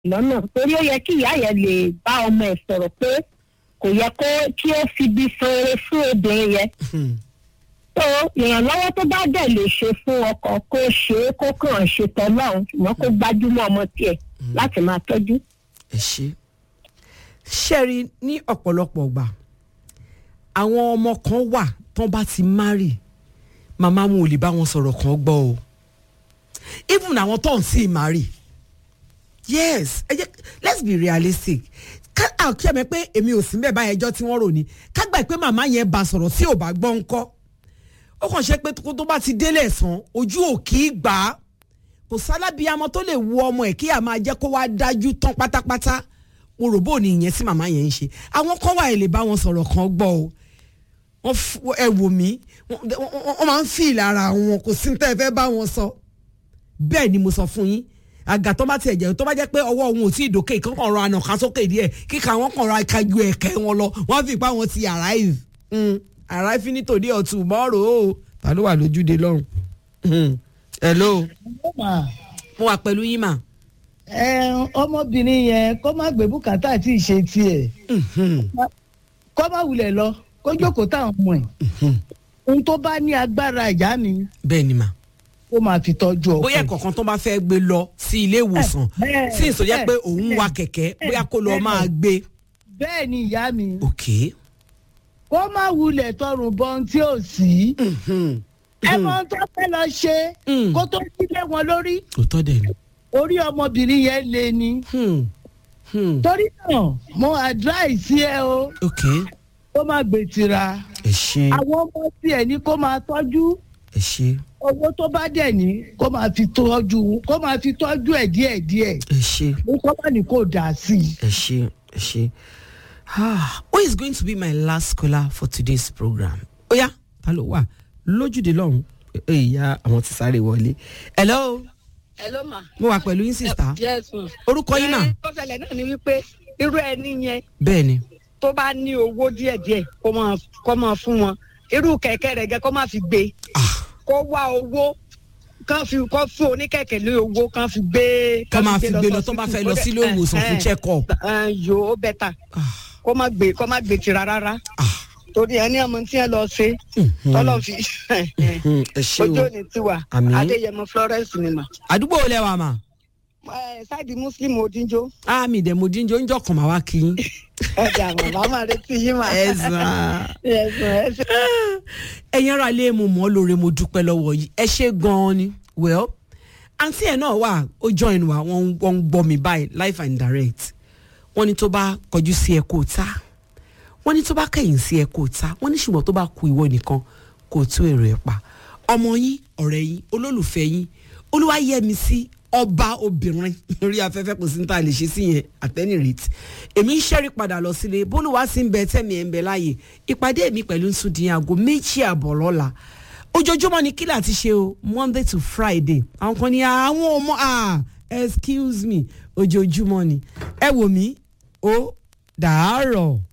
lọ́nà torí ó yẹ kí ìyá yẹn lè bá ọmọ ẹ̀ sọ̀rọ̀ pé kò yẹ kó kí ó fi bí sanre fún obìnrin yẹn Hmm. tó ìrànlọ́wọ́ tó bá dẹ̀ lè ṣe fún ọkọ kó ṣe é kó kàn ṣe tọ́lọ́run ṣùgbọ́n kó gbájúmọ́ ọmọ tiẹ̀ láti máa tọ́jú. ẹ ṣe ṣẹ́rí ní ọ̀pọ̀lọpọ̀ ọgbà àwọn ọmọ kan wà tán bá ti márì màmá wọn ò lè bá wọn sọ̀rọ̀ kan gbọ́ o even àwọn tó ń sì márì yes ẹ jẹ́ let's be realistic ká àkí ẹ̀mẹ́ pé èmi ò sí mbẹ̀ báyẹn ẹjọ́ tí wọ́n rò ní ká gbà pé màmá yẹn bá sọ̀rọ̀ tí ò bá gbọ́ ńkọ́ ó kàn ṣe pé kó tó bá ti délé ẹ̀sán ojú ò kì í gbà á kò sálábíàmọ tó lè wo ọmọ ẹ̀ kí a máa jẹ́ kó wá dájú tán pátápátá mo rò bó ní ìyẹn tí màmá yẹn ń ṣe àwọn kan wà ẹ lè bá wọn sọ̀rọ̀ kan gbọ́ o wọ́n f- ẹ wò mí wọ́n wọ́n- wọ́n máa ń fi ìlara wọn kò sí tẹ́ ẹ fẹ́ bá wọn sọ bẹ́ẹ̀ ni mo sọ fún yín àgà tó bá tiẹ̀ jẹ́ tó bá jẹ́ pé ọwọ́ wọn ò tí ì dókè kí wọ́n kàn rọ ànàká sókè díẹ̀ kíkà wọ́n kàn rọ akájú ẹ̀kẹ́ wọn lọ wọ́n fi ipá wọn ti arrive Mm, arrive ní tòde or tomorrow o ta ló wà lójúde lọ́rùn Mm, hello mo wà pẹ̀lú yín mà. ẹ ọmọbìnrin yẹn kó má gbé bùkátà tí ì ṣe tiẹ̀ Mhm. kó má wulẹ̀ lọ kó jókòó táwọn ọmọ ẹ̀ ohun tó bá ní agbára ìyá mi bẹ́ẹ̀ ni mà ó máa fi tọ́jú ọkọ bóyá ẹ̀. kọ̀ọ̀kan tó bá fẹ́ gbé lọ sí ilé ìwòsàn bẹ́ẹ̀, sí ìsọjẹ́ pé bẹ́ẹ̀, òun wa kẹ̀kẹ́ bẹ́ẹ̀, bóyá kó lọ bẹ́ẹ̀. máa gbé. bẹ́ẹ̀ ni ìyá mi ok. kó má wulẹ̀ tọrùn bọ ohun tí ò sí Mhm. ẹ mọ ohun tó fẹ́ lọ ṣe Mm. kó tó sílé wọn lórí òótọ́ dẹ̀ ni. orí ọmọbìnrin yẹn lé ní Hmm. Hmm. torí náà mo advice ẹ o ok. kó má gbètìra ẹ ṣe àwọn ọmọ tiẹ̀ ní kó máa tọ́jú ẹ ṣe owó tó bá dẹ̀ ní kó máa fi tọ́jú kó máa fi tọ́jú ẹ̀ díẹ̀díẹ̀ ẹ ṣe ní kó má ní kó dà sí i. ẹ ṣe ẹ ṣe. Ah, who is going to be my last caller for today's program? Oya, ta ló wà lójúde lọ́hùn? Ìyá àwọn ti sáré wọlé. Hello, Hello ma. mo wà pẹ̀lú yín sista. yes ma. Orúkọ yín náà? Ẹ, tó ṣẹlẹ̀ náà ni wípé irú ẹni yẹn Bẹ́ẹ̀ ni. tó bá ní owó díẹ̀díẹ̀ kó máa kó máa fún wọn irú kẹ̀kẹ́ rẹ̀ gẹ́ kó máa fi gbé Ah. kó wá owó kán fi kó fún oníkẹ̀kẹ́ lé owó kán fi gbé. Ká máa fi gbé lọ tó bá fẹ́ lọ sílé ìwòsàn fún check up. yòó bẹ́tà Ah. kó má gbé kó má gbé tira rárá Ah. torí ẹni ọmọ tí ẹ lọ ṣe Mhm. tọ́lọ́ fi Hmm, ẹ ṣe ojú o. òní tiwa Àmín. Adéyẹmọ Florence ni mà. Àdúgbò wo lẹ wà mà? Ẹ, sáìdì Muslim Odinjo Àmì ìdẹ̀mọ̀ jíjọ ń jọkàn máa wá kí yín. ọjà màmá máa retí yín mà. Ẹ sàn. Yes, ma, ẹ ṣé. ẹ̀yin ara ilé mo mọ̀ ọ́ lóore mo dúpẹ́ lọ́wọ́ yìí ẹ ṣe gan-an ni well àǹtí ẹ̀ náà wà ó join wa wọ́n ń- wọ́n ń gbọ́ mi báyìí live and direct wọ́n ní tó bá kọjú sí ẹ kó ta wọ́n ní tó bá kẹ̀yìn sí ẹ kó ta wọ́n ní ṣùgbọ́n tó bá ku ìwọ nìkan kó tú èrò ẹ̀ pa ọmọ yín ọ̀rẹ́ yín olólùfẹ́ yín olúwayẹmí sí ọba obìnrin lórí afẹ́fẹ́ kò sí ní ta lè ṣe sí yẹn at any rate èmi ń ṣẹ́rí padà lọ sílé bólúwa sí ń bẹ tẹ́mi ẹ̀ ń bẹ láàyè ìpàdé mi pẹ̀lú ń sùn di aago méjì àbọ̀ lọ́la ojoojúmọ́ ni kílà ti ṣe o monday to friday àwọn kan ní àwọn ọmọ ah excuse me ojoojúmọ́ ni ẹ wò mí ó dàárọ̀.